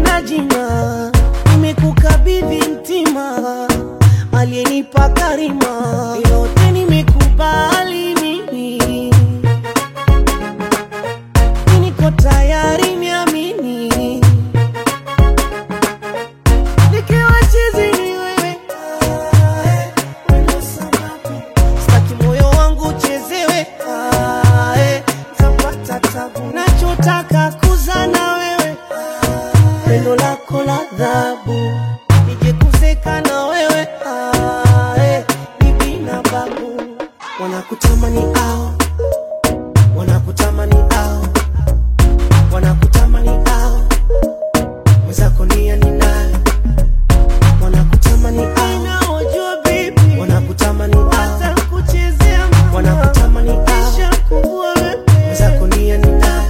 sina jina, nimekukabidhi mtima, aliyenipa karima, yote nimekubali mimi, niko tayari niamini, nikiwa chizi ni wewe, staki moyo wangu uchezewe, tapata tabu, nachotaka kuzana wewe pendo lako la dhabu nije kuzeka na wewe ah, eh, bibi na babu wanakutamani ao wanakutamani ao wanakutamani ao mwenzako nia ni nani wanakutamani ao naojua bibi wanakutamani ao kuchezea wanakutamani ao kuvua wewe mwenzako nia ni nani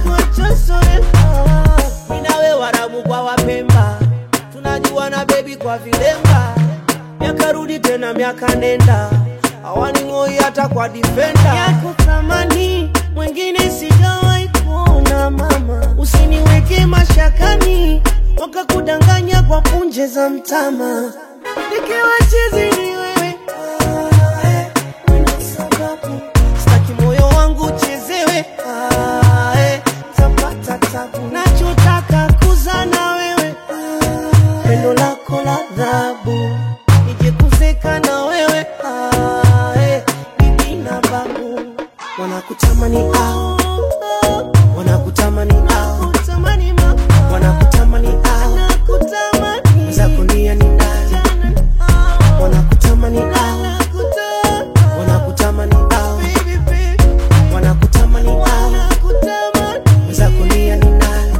minawe warabu kwa wapemba tunajua na bebi kwa vilemba miaka rudi tena miaka nenda awaning'oi hata kwa difenda yako thamani mwingine sijawahi kuona mama usiniweke mashakani wakakudanganya kwa punje za mtama nikiwa chizi ni wewe Ah, eh, una sababu. Sitaki moyo wangu uchezewe Ah, eh, tapata tabu nachotaka kuzana wewe pendo lako la dhabu nije kuzeka na wewe Ah, eh, bibi na babu wanakutamani ao wanakutamani ao wanakutamani ao zako nia ni nani wanakutamani ao wanakutamani ao wanakutamani ao zako nia ni nani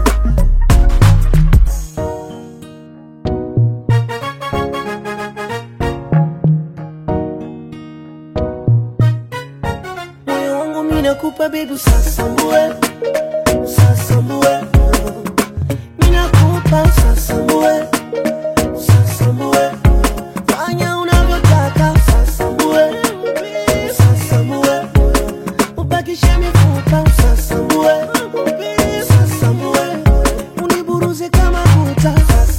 moyo wangu mimi nakupa baby usasambue usasambue mimi nakupa usasambue usasambue fanya unavyotaka usasambue usasambue ubakishe mifupa usasambue usasambue uniburuze kama kuta